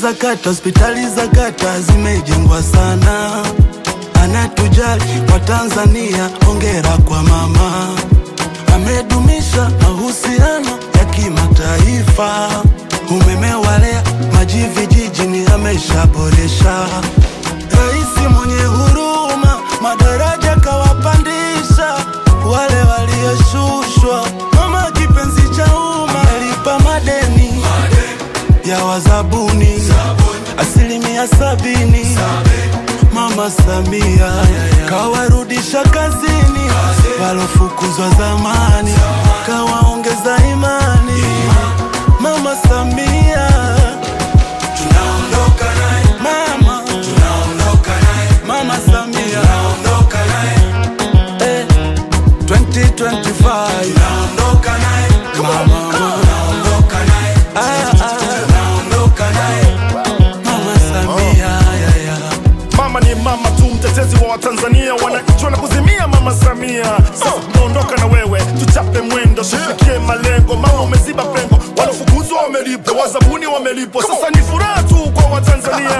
za kata, hospitali za kata zimejengwa sana, anatujali wa Tanzania. Hongera kwa mama, amedumisha mahusiano ya kimataifa. Umeme walea maji vijijini ameshaboresha. Rais mwenye huruma, madaraja kawapandisha wale walioshushwa. Mama kipenzi cha umma, amelipa madeni ya wazabuni asilimia sabini. Mama Samia kawarudisha kazini walofukuzwa zamani, kawaongeza imani. Mama Samia tunaondoka naye, mama tunaondoka naye, mama Samia tunaondoka naye eh, 2025 tunaondoka naye, mama tunaondoka naye, ah, ah, tunaondoka naye, mama Samia ya, ya. Mama ni mama tu, mtetezi wa Watanzania, wananchi wanakuzimia Mama Samia. Sasa tunaondoka na wewe, tuchape mwendo, tufikie malengo. Mama umeziba pengo, walofukuzwa wamelipwa, wazabuni wamelipwa, sasa ni furaha tu kwa Watanzania.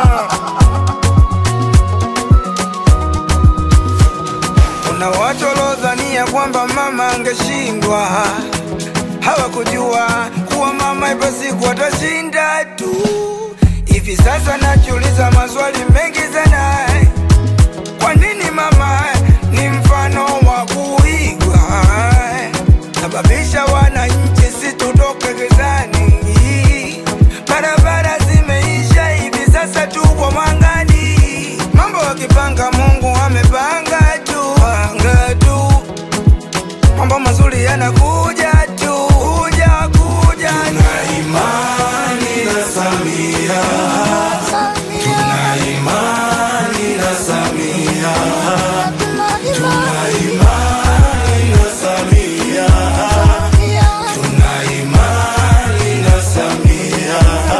Kuna watu waliodhania kwamba mama angeshindwa, hawakujua kuwa mama ipo siku atashinda tu. Hivi sasa najiuliza maswali mengi sana, kwa nini mama ni mfano wa kuigwa, sababisha wananchi situtoke gizani. Barabara zimeisha, hivi sasa tuko mwangani, mambo wakipanga, Mungu amepanga tu, panga tu, mambo mazuri yanakuja tu, kuja kuja Tuna imani na Samia, tuna imani na Samia, tuna imani na Samia, tuna imani na Samia.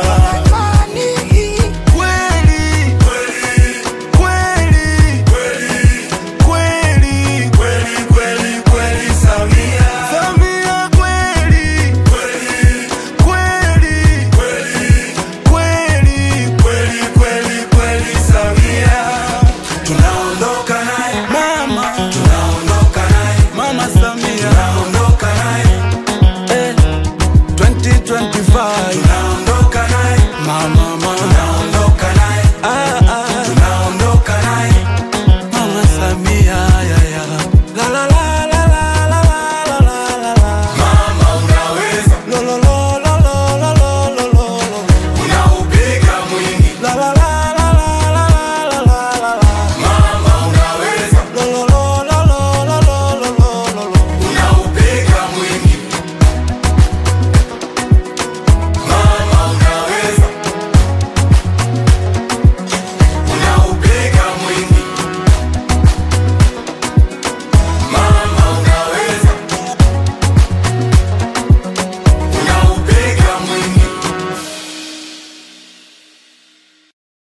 Kweli, kweli, kweli, kweli, kweli, kweli, kweli, Samia. Samia kweli, kweli, kweli, kweli, kweli, kweli, kweli, Samia. Tunaondoka naye mama, tunaondoka naye mama Samia, tunaondoka naye eh, 2025 tunaondoka naye mama